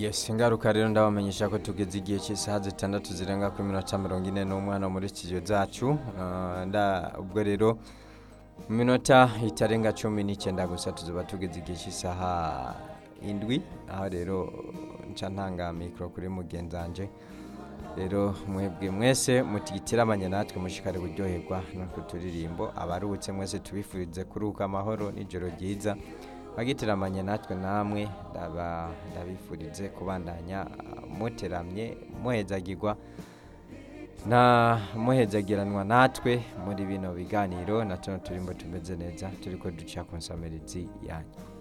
yes ingaruka rero ndabamenyesha ko tugeze igihe cy'isaha zitandatu zirenga kuri minota mirongo ine n'umwana muri studio zacu Ah, nda ubwo rero mu minota itarenga cumi n'icyenda gusa tuzoba tugeze igihe cy'isaha indwi aho rero nca ntanga mikoro kuri mugenzanje rero mwebwe mwese mutigitirabanye natwe mushikare kuryoherwa n'utwo turirimbo abaruhutse mwese tubifurize kuruhuka amahoro n'ijoro ryiza bagitiramanye natwe namwe ndaba ndabifurize kubandanya ah, muteramye muhezagirwa na muhezagiranwa natwe muri bino biganiro na tuno turimbo tumeze neza turiko duca ku nsamirizi yanyu